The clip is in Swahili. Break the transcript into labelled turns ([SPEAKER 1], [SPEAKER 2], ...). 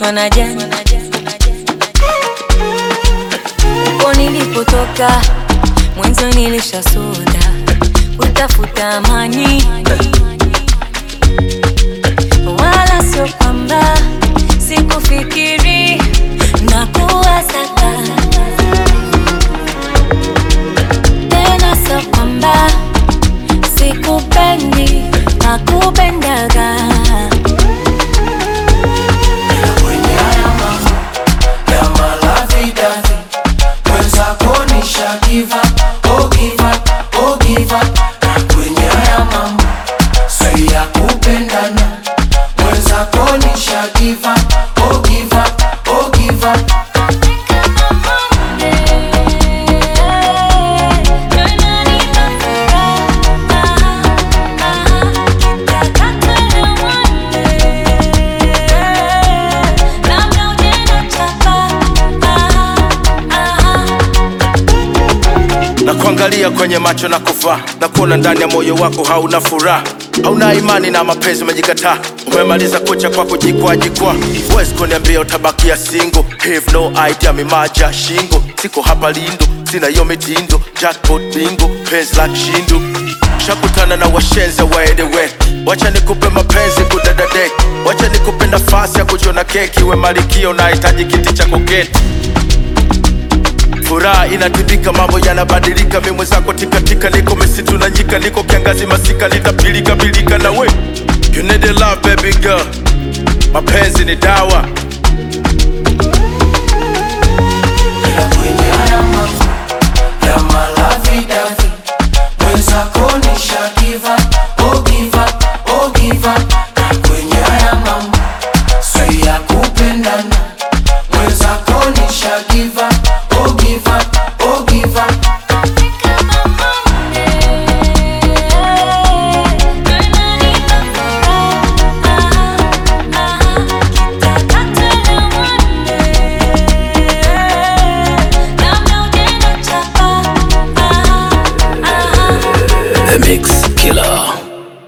[SPEAKER 1] nimechoshwa na jana uko nilipotoka mwanzo nilishasonda kutafuta amani wala sio kwamba sikufikiri na kuwasaka tena sio kwamba sikupendi na kupendaga
[SPEAKER 2] kwenye haya mambo ya malavidavi mwenzako nisha give up, oh give up, oh give up. Na kwenye haya mambo si ya kupendana mwenzako nisha give up, oh give up, oh give up.
[SPEAKER 3] na kuangalia kwenye macho na kuvaa na kuona ndani ya moyo wako hauna furaha hauna imani na mapenzi umejikataa umemaliza kucha kwa kujikwaa jikwaa huwezi kuniambia utabakia singo have no idea mimaja shingo siko hapa lindo sina hiyo mitindo jackpot bingo penzi la kishindo shakutana na washenza waedewe wacha nikupe mapenzi kudadadeki wacha nikupe nafasi ya kujiona keki we malikio nahitaji kiti cha koketi furaha inatibika, mambo yanabadilika, mimi mwenzako tikatika, niko misitu na nyika, niko kiangazi masika, litapilika pilika na we you need a love baby girl, mapenzi ni dawa